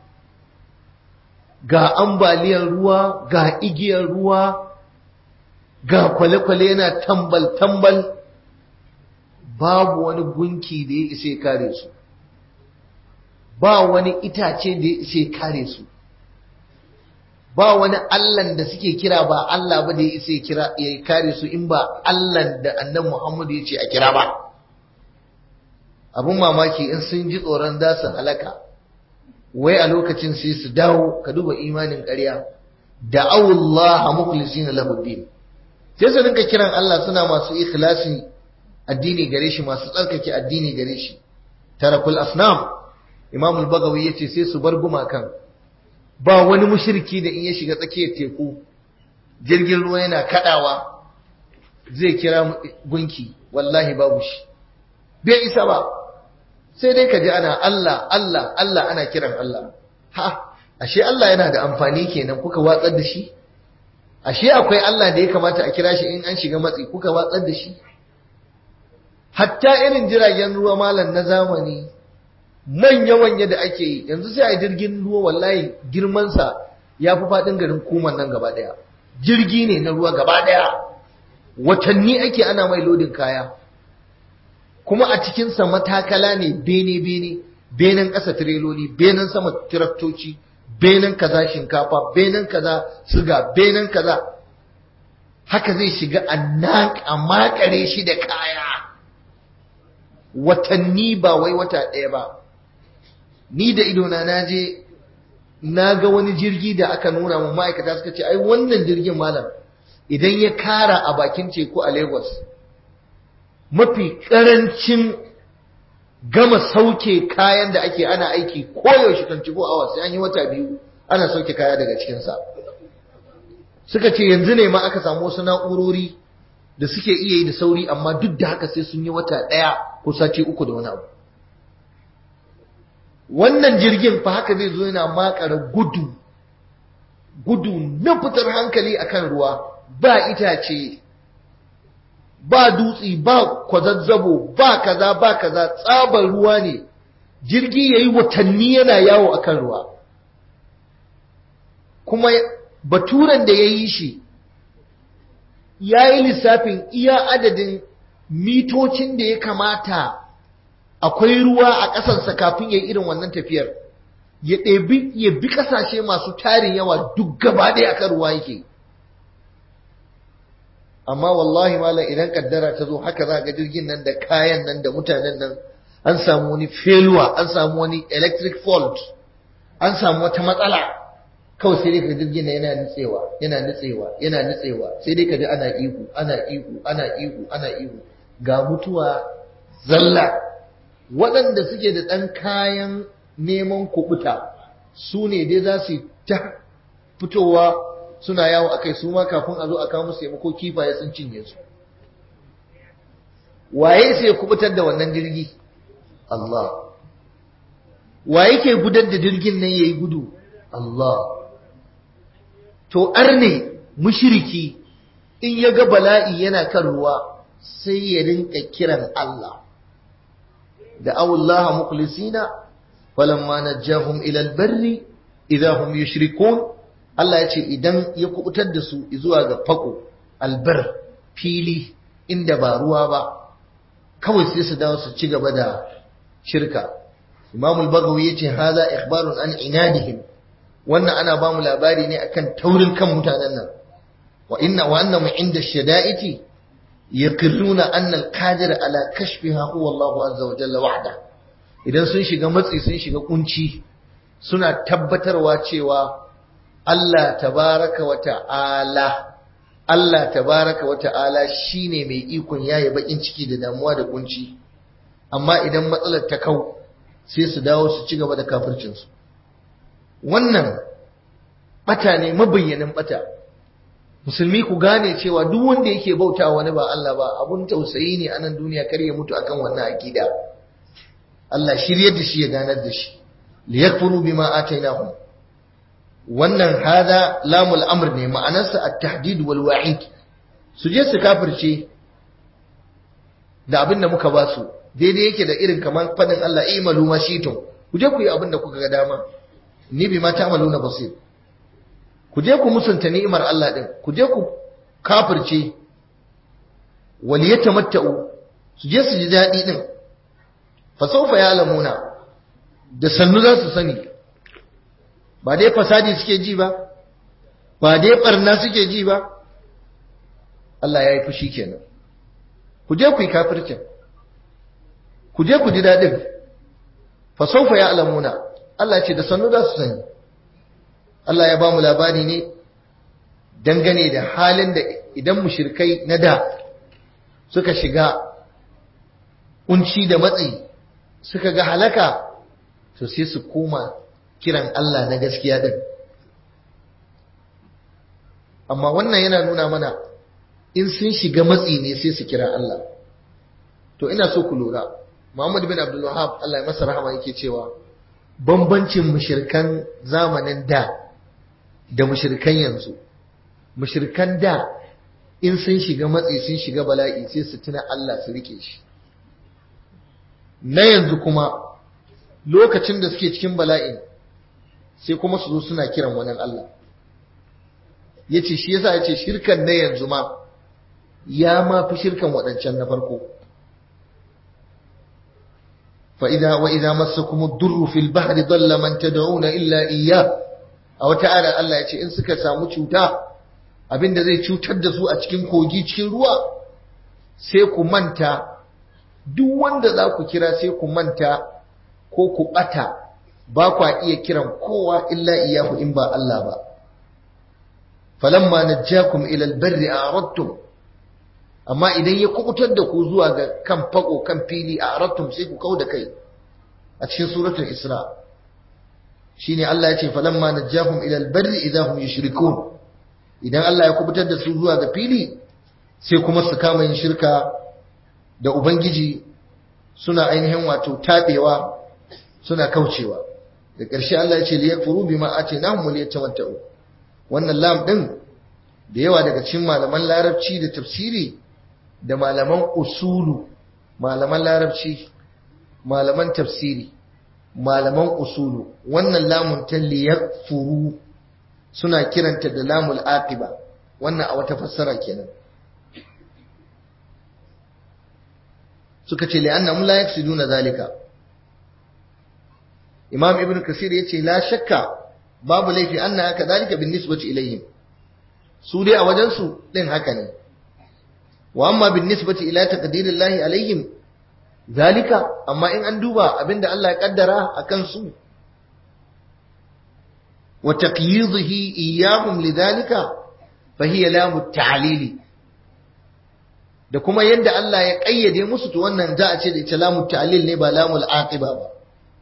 ga ambaliyar ruwa ga igiyar ruwa ga kwale-kwale yana tambal-tambal babu wani gunki da ya isa kare su ba wani itace da ya isa kare su ba wani allan da suke kira ba Allah ba da ya isa kira ya kare su in ba allan da annan Muhammadu ya ce a kira ba abun mamaki in sun ji tsoron za su halaka wai a lokacin sai su dawo ka duba imanin ƙarya da Allah mukhlisin lahu din sai su rinka kiran Allah suna masu ikhlasi addini gare shi masu tsarkake addini gare shi tarakul asnam imam al-bagawi yace sai su bar gumakan ba wani mushriki da in ya shiga tsakiyar teku jirgin ruwa yana kadawa zai kira gunki wallahi babu shi bai isa ba sai dai ka ji ana Allah Allah Allah ana kiran Allah ha ashe Allah yana da amfani kenan kuka watsar da shi ashe akwai Allah da ya kamata a kira shi in an shiga matsi kuka watsar da shi hatta irin jiragen ruwa malam na zamani manya-manya da ake yi yanzu sai a jirgin ruwa wallahi girmansa ya fi faɗin garin kuman nan gaba ɗaya jirgi ne na ruwa gaba ɗaya watanni ake ana mai lodin kaya kuma a cikinsa matakala ne bene-bene benen ƙasa tireloli benen sama tiraktoci benen kaza shinkafa benen kaza siga benen kaza haka zai shiga a makare shi da kaya watanni ba wai wata ɗaya ba ni da idona na je na ga wani jirgi da aka nuna mu ma'aikata suka ce ai wannan jirgin malam idan ya kara a bakin teku a lagos mafi karancin gama sauke kayan da ake ana aiki koyaushe 24 hours sai an yi wata biyu ana sauke kaya daga cikinsa suka ce yanzu ne ma aka samu wasu na'urori da suke iya yi da sauri amma duk da haka sai sun yi wata ɗaya ko sati uku da wani abu wannan jirgin fa haka zai zo yana makara gudu gudu na fitar hankali akan ruwa ba itace ba dutsi ba kwazazzabo ba kaza ba kaza tsabar ruwa ne jirgi yayi watanni yana yawo akan ruwa kuma baturan da ya yi shi ya yi lissafin iya adadin mitocin da ya kamata akwai ruwa a ƙasarsa kafin ya yi irin wannan tafiyar ya ɗebi ya bi ƙasashe masu tarin yawa duk gaba ɗaya akan ruwa yake amma wallahi malam idan kaddara ta zo haka za ga jirgin nan da kayan nan da mutanen nan an samu wani failure an samu wani electric fault an samu wata matsala kawai sai dai ka jirgin nan yana nutsewa yana nutsewa yana nutsewa sai dai ka ji ana ihu ana ihu ana ihu ana ihu ga mutuwa zalla waɗanda suke da ɗan kayan neman kubuta su ne dai za su ta fitowa suna yawo akai su ma kafin a zo a kawo musu taimako kifaye sun cinye su waye sai kubutar da wannan jirgi Allah waye ke gudar da jirgin nan yayi gudu Allah to arne mushriki in ya ga bala'i yana kan ruwa sai ya rinka kiran Allah da Allah mukhlisina falamma najahum ila albarri idza hum yushrikun Allah ya ce idan ya kubutar da su zuwa ga fako albar fili inda ba ruwa ba kawai sai su dawo su ci gaba da shirka Imam al-Baghawi yace haza ikhbarun an inadihim wannan ana ba mu labari ne akan taurin kan mutanen nan wa inna wa annahum inda shada'iti yaqirruna anna al-qadir ala kashfiha huwa Allah azza wa jalla wahda idan sun shiga matsi sun shiga kunci suna tabbatarwa cewa Allah tabaraka wa ta'ala Allah tabaraka wa ta'ala shine mai ikon yaye bakin ciki da damuwa da kunci amma idan matsalar ta kau sai su dawo su ci gaba da kafircinsu wannan bata ne mabayyanin bata musulmi ku gane cewa duk wanda yake bauta wani ba Allah ba abun tausayi ne a nan duniya kar ya mutu akan wannan akida Allah shiryar da shi ya ganar da shi liyakfuru bima atainahum wannan hada lamul amr ne ma'anarsa at-tahdid wal wa'id su je su kafirce da abin da muka ba su daidai yake da irin kamar fadin Allah imalu ma shitum ku je ku yi abin da kuka ga dama ni bi ma ta'maluna basir ku je ku musunta ni'imar Allah din ku je ku kafirce wal yatamatta'u su je su ji dadi din fa sawfa ya'lamuna da sannu za su sani ba dai fasadi suke ji ba ba dai barna suke ji ba Allah ya yi fushi kenan ku je ku yi kafircin ku je ku ji daɗin fa saufa ya alamuna Allah ce da sannu za su sani Allah ya ba mu labari ne dangane da halin da idan mushrikai na da suka shiga kunci da matsi suka ga halaka to sai su koma kiran Allah na gaskiya din amma wannan yana nuna mana in sun shiga matsi ne sai su kira Allah to ina so ku lura Muhammad bin Abdul Wahhab Allah ya masa rahama yake cewa bambancin mushrikan zamanin da da mushrikan yanzu mushrikan da in sun shiga matsi sun shiga bala'i sai su tuna Allah su rike shi na yanzu kuma lokacin da suke cikin bala'in sai kuma su zo suna kiran wani Allah ya ce shi yasa ya ce shirkan na yanzu ma ya ma fi shirkan waɗancan na farko فإذا وإذا مسكم الضر في البحر ضل من تدعون إلا إياه أو تعالى الله يce in suka samu cuta abinda zai cutar da su a cikin kogi cikin ruwa sai ku manta duk wanda za ku kira sai ku manta ko ku bata ba kwa iya kiran kowa illa iyahu in ba Allah ba falamma najjakum ila albarri a'radtum amma idan ya kubutar da ku zuwa ga kan fako kan fili a arattum sai ku kau da kai a cikin suratul isra shine Allah ya ce falamma najjahum ila albarri idahum yushrikun idan Allah ya kubutar da su zuwa ga fili sai kuma su kama yin shirka da ubangiji suna ainihin wato tabewa suna kaucewa da ƙarshe Allah ya ce liyakfuru bima atinahum liyatawatta'u wannan lam din da yawa daga cikin malaman larabci da tafsiri da malaman usulu malaman larabci malaman tafsiri malaman usulu wannan lamun ta liyakfuru suna kiranta da lamul aqiba wannan a wata fassara kenan suka ce li'annahum la yaksiduna zalika imam ibn kasir yace la shakka babu laifi anna kadhalika bin nisbati ilayhim su dai a wajen su din haka ne wa amma bin nisbati ila taqdirillahi alaihim zalika amma in an duba abinda Allah ya kaddara akan su wa taqyidihi iyyahum lidhalika fa hiya lamu ta'lili da kuma yadda Allah ya kayyade musu to wannan za a ce da ita lamu ta'lil ne ba lamul aqiba ba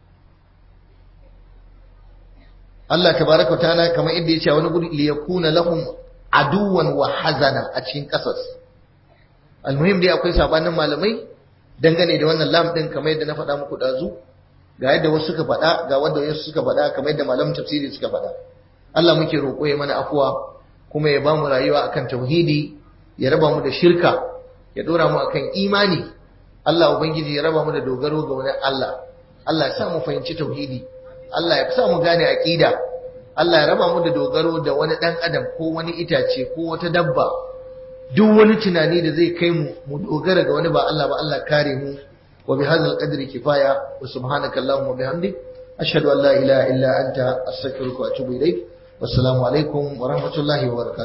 Allah tabaraka wa ta'ala kamar inda ya ce wani guri liyakuna lahum aduwan wa hazana a cikin kasas almuhim dai akwai sabanin malamai dangane da wannan lam din kamar yadda na faɗa muku dazu ga yadda wasu suka faɗa ga wanda wasu suka faɗa kamar yadda malamin tafsiri suka faɗa Allah muke roƙo ya mana afuwa kuma ya bamu rayuwa akan tauhidi ya raba mu da shirka ya dora mu akan imani Allah ubangiji ya raba mu da dogaro ga wani Allah Allah ya sa mu fahimci tauhidi Allah ya sa mu gane aqida Allah ya raba mu da dogaro da wani dan adam ko wani itace ko wata dabba duk wani tunani da zai kai mu mu dogara ga wani ba Allah ba Allah kare mu wa bi hadzal qadri kifaya wa subhanaka allahumma wa bihamdik ashhadu an la ilaha illa anta astaghfiruka wa atubu ilaik wassalamu alaikum wa rahmatullahi wa barakatuh